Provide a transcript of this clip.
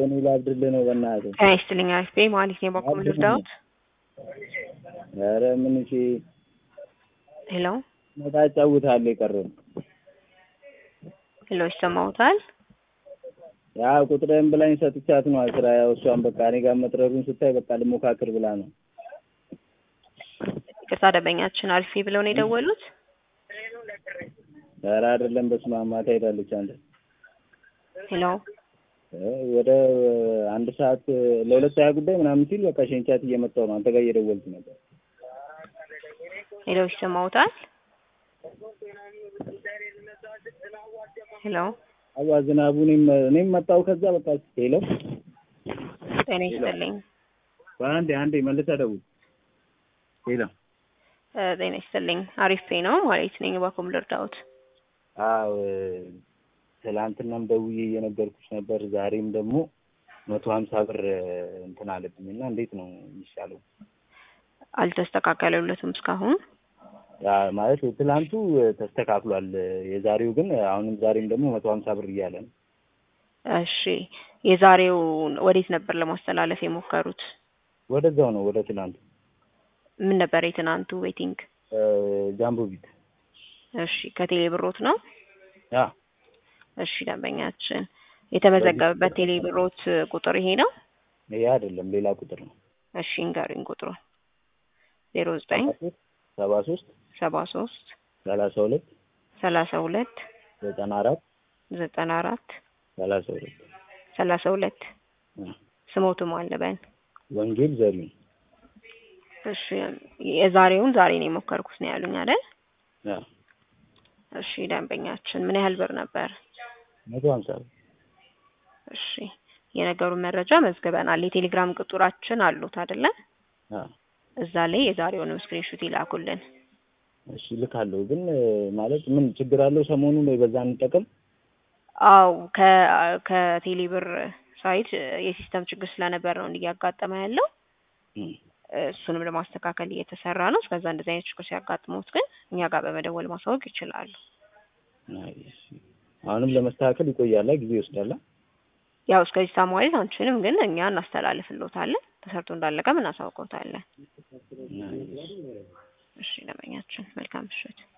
እኔ ላብድልህ ነው በእናትህ። ጤና ይስጥልኝ አሪፍ ቤ ማለት ነው በኩል ልርዳዎት? ኧረ ምን እሺ ሄሎ መጣ ጫውታለሁ የቀረው ሄሎ ይሰማዎታል? ያ ቁጥርህን ብላኝ ሰጥቻት ነው ስራ ያው እሷን በቃ እኔ ጋር መጥረሩን ስታይ በቃ ልሞካክር ብላ ነው። ይቅርታ ደንበኛችን አልፌ ብለው ነው የደወሉት? ኧረ አይደለም በስመ አብ ማታ ሄዳለች አንተ ሄሎ ወደ አንድ ሰዓት ለሁለት ሀያ ጉዳይ ምናምን ሲል በቃ ሸንቻት እየመጣሁ ነው። አንተ ጋር እየደወልኩ ነበር። ሄሎ ይሰማዎታል? ሄሎ አዋ ዝናቡ እኔም እኔም መጣሁ ከዛ በቃ ሄሎ ጤና ይስጥልኝ በአንዴ አንዴ መልሰህ ደውል። ሄሎ እ ጤና ይስጥልኝ አሪፍ ቤ ነው ማለት ነኝ በኩል ልርዳዎት? አዎ ትላንትናም ደውዬ እየነገርኩሽ ነበር። ዛሬም ደግሞ መቶ ሀምሳ ብር እንትን አለብኝ እና እንዴት ነው የሚሻለው? አልተስተካከለለትም እስካሁን ያ ማለት ትላንቱ ተስተካክሏል። የዛሬው ግን አሁንም ዛሬም ደግሞ መቶ ሀምሳ ብር እያለ ነው። እሺ የዛሬው ወዴት ነበር ለማስተላለፍ የሞከሩት? ወደዛው ነው ወደ ትላንቱ ምን ነበር የትናንቱ ዌቲንግ? ጃምቦ ቢት እሺ ከቴሌ ብሮት ነው? ያ እሺ ደንበኛችን የተመዘገበበት ቴሌ ብሮት ቁጥር ይሄ ነው? ይሄ አይደለም ሌላ ቁጥር ነው። እሺ እንገሩኝ ቁጥሩ ዜሮ ዘጠኝ ሰባ ሶስት ሰባ ሶስት ሰላሳ ሁለት ሰላሳ ሁለት ዘጠና አራት ዘጠና አራት ሰላሳ ሁለት ሰላሳ ሁለት ስሞቱም አለበን ወንጌል ዘሪሁን እሺ የዛሬውን ዛሬ ነው የሞከርኩት ነው ያሉኝ አይደል? ያ እሺ ደንበኛችን ምን ያህል ብር ነበር? መቶ ሀምሳ ብር እሺ የነገሩን መረጃ መዝግበናል። የቴሌግራም ቁጥራችን አሉት አይደለ? ያ እዛ ላይ የዛሬውንም ስክሪንሹት ይላኩልን። እሺ ልካለሁ። ግን ማለት ምን ችግር አለው? ሰሞኑን ወይ በዛ እንጠቀም። አው ከ ከቴሌ ብር ሳይት የሲስተም ችግር ስለነበር ነው እያጋጠመ ያለው። እሱንም ለማስተካከል እየተሰራ ነው። እስከዛ እንደዚህ አይነት ችግር ሲያጋጥሙት ግን እኛ ጋር በመደወል ማሳወቅ ይችላሉ። አሁንም ለመስተካከል ይቆያላ፣ ጊዜ ይወስዳላ። ያው እስከዚህ ሳ ማለት አንችልም፣ ግን እኛ እናስተላልፍልዎታለን። ተሰርቶ እንዳለቀም እናሳውቀውታለን። እሺ ደንበኛችን መልካም ምሽት።